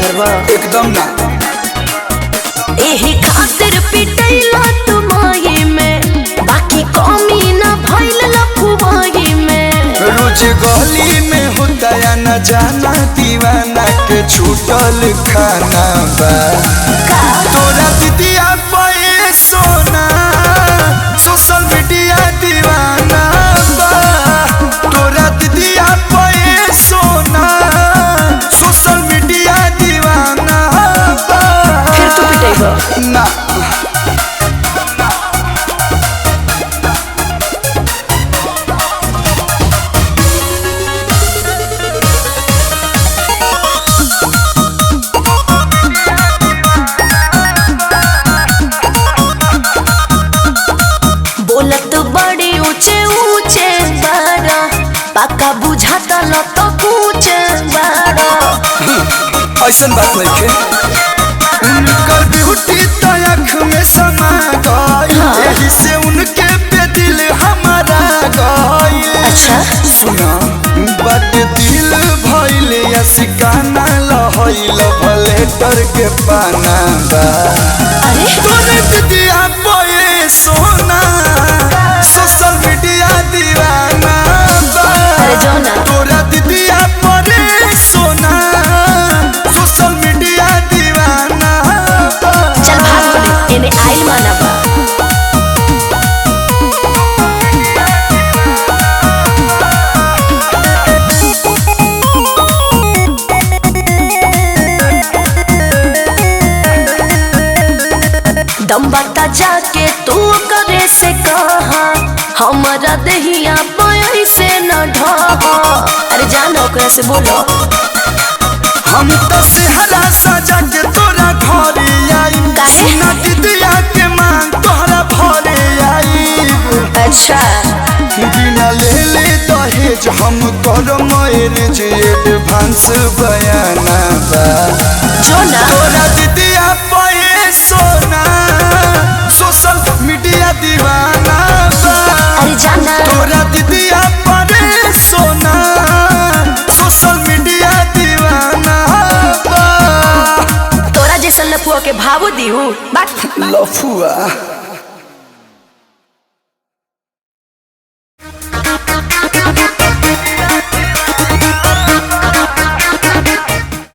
करबा एकदम ना एही खातिर पिटैला तुमाई में बाकी कमी ना भइल लफुवाई में रोज गली में होता या न जाना दीवाना के छूटल खाना बा तोरा दीदिया पे सोना सोशल मीडिया दीवाना बा तोरा दीदिया पे सोना सोशल मीडिया दीवाना बा फिर तू पिटेगा ना बोलत बड़ी ऊंचे ऊंचे बारा पक्का बुझाता ल तो कुछ बारा ऐसन बात नहीं के उनकर ब्यूटी तो आँख में समा गई यही से उनके पे दिल हमारा गई अच्छा। सुना बट दिल भइल या सिकाना लहइल भले डर के पाना बा अरे तोरे दीदिया बोए सोना सोशल मीडिया दीवाना बा अरे जाओ ना। तोरा दीदिया परे सोना सोशल मीडिया दीवाना बा चल भाग बोली एने आइल माना बा दम बता जाके तू करे से कहा हमारा दहिया पाई से न ढहा अरे जानो ओकरा से बोलो हम तो सेहरा सजा के तोरा घरे आई काहे? सुना दीदिया के मांग तोहरा भरे आई अच्छा बिना ले ले दहेज हम कर मैरिज एडवांस बयाना बा जो ना तोरा दीदिया पे सोना सोशल मीडिया दीवाना बा अरे जाना तोरा दीदिया पे सोना सोशल मीडिया दीवाना बा तोरा जैसन लफुआ के भावो दिहू बात लफुआ